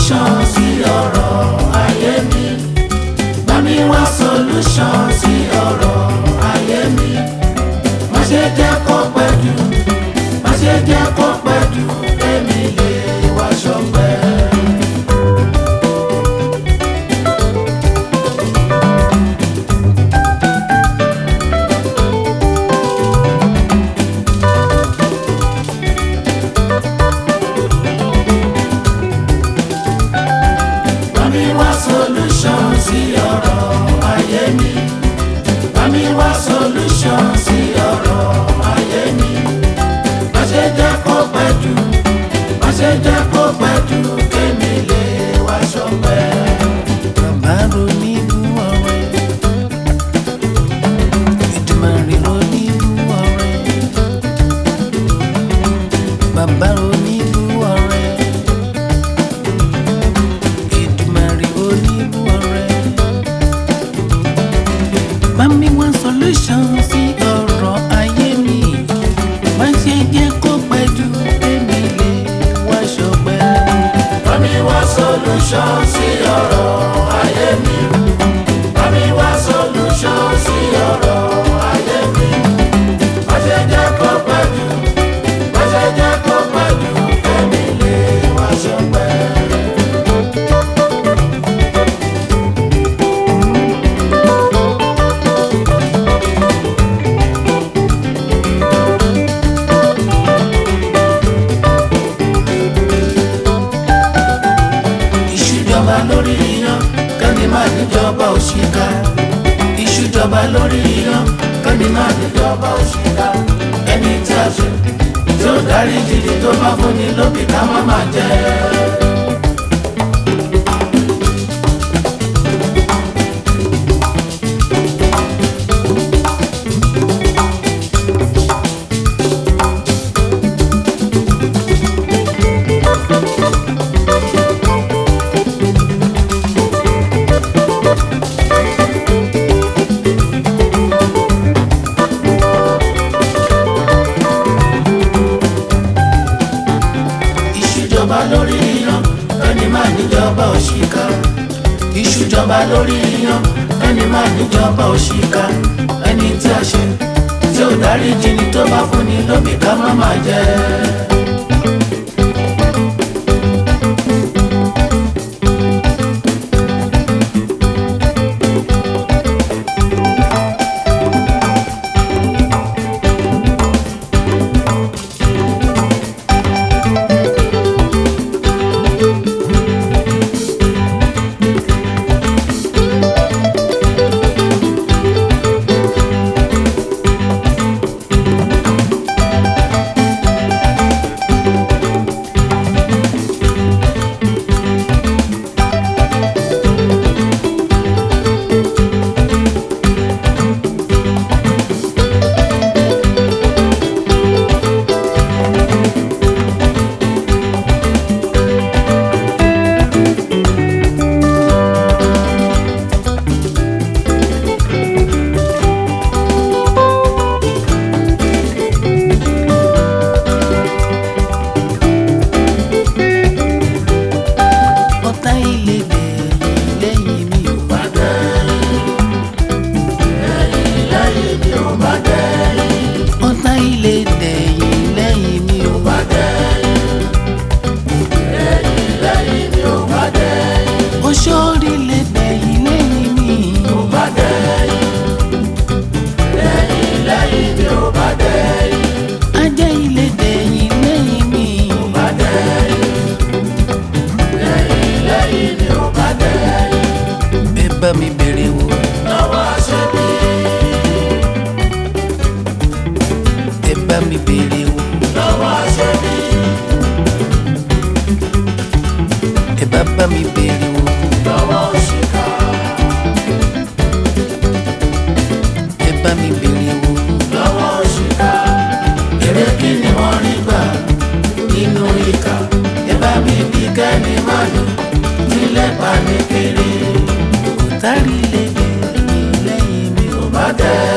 solution sí ọ̀rọ̀ ayé mi bá mi wá solution sí ọ̀rọ̀ ayé mi má ṣe jẹ́ kó pẹ́ jù má ṣe jẹ́ kó pẹ́ jù kémi lè wá ṣọpẹ́. bá mi wá solution sí ọ̀rọ̀ ayé mi bá mi wá solution sí ọ̀rọ̀ ayé mi má ṣe jẹ́ kó pẹ́ jù má ṣe jẹ́ kó pẹ́ jù kémi lè wá ṣọpẹ́. bàbá ronírú ọ̀rẹ́ Èdùmàrè ronírú ọ̀rẹ́ bàbá ronírú ọ̀rẹ́ Èdùmàrè ronírú ọ̀rẹ́ bá mi wá solution sí ọ̀rọ̀ ayé mi má ṣe jẹ́ kó pẹ́ jù èmi lè wá ṣọpẹ́. bá mi wá solution sí ọ̀rọ̀ ayé mi bá mi wá solution sí ọ̀rọ̀ ayé mi má ṣe jẹ́ kó pẹ́ jù má ṣe jẹ́ kó pẹ́ jù kémi lè wá ṣọpẹ́. ìṣújọba lórí iyán kẹ́ni máa níjọba òṣìkà ìṣújọba lórí iyán kẹ́ni máa níjọba òṣìkà ẹni tí a ṣe tí ó darí jìnnì tó bá fúnni lóbì ká má má jẹ. ìṣújọba lórí iyán kẹ́ni máa níjọba òṣìkà ìṣújọba lórí iyán kẹ́ni máa níjọba òṣìkà ẹni tí a ṣe tí ó darí jìnnì tó bá fúnni lóbì ká má má jẹ. ọ̀tá ilé dẹ̀ lẹ́yìn mi ò bá lẹ́yìn mi ò bá dẹ́yìn ọ̀tá ilé dẹ̀yìn lẹ́yìn mi ò bá lẹ́yìn mi ò bá dẹ́yìn oṣorí lè dẹ̀yìn lẹ́yìn mi ò bá dẹ́yìn lẹ́yìn lẹ́yìn mi ò bá dẹ́yìn ajá ilé dẹ̀yìn lẹ́yìn mi ò bá dẹ́yìn lẹ́yìn lẹ́yìn mi ò bá dẹ́yìn ẹ bá mi bèrè wò lọ́wọ́ aṣẹ́bí ẹ bá mi bèrè wò lọ́wọ́ aṣẹ́bí ẹ bá bá mi bèrè wò lọ́wọ́ òṣìkà ẹ bá mi bèrè wò lọ́wọ́ òṣìkà èrè kí ni wọ́n rí gbà nínú ìkà ẹ bá mi bí kẹ́ni má lò nílẹ̀ pa ní kiri ọ̀tá ilé dẹ̀yìn lẹ́yìn mi ò ò bá dẹ́yìn.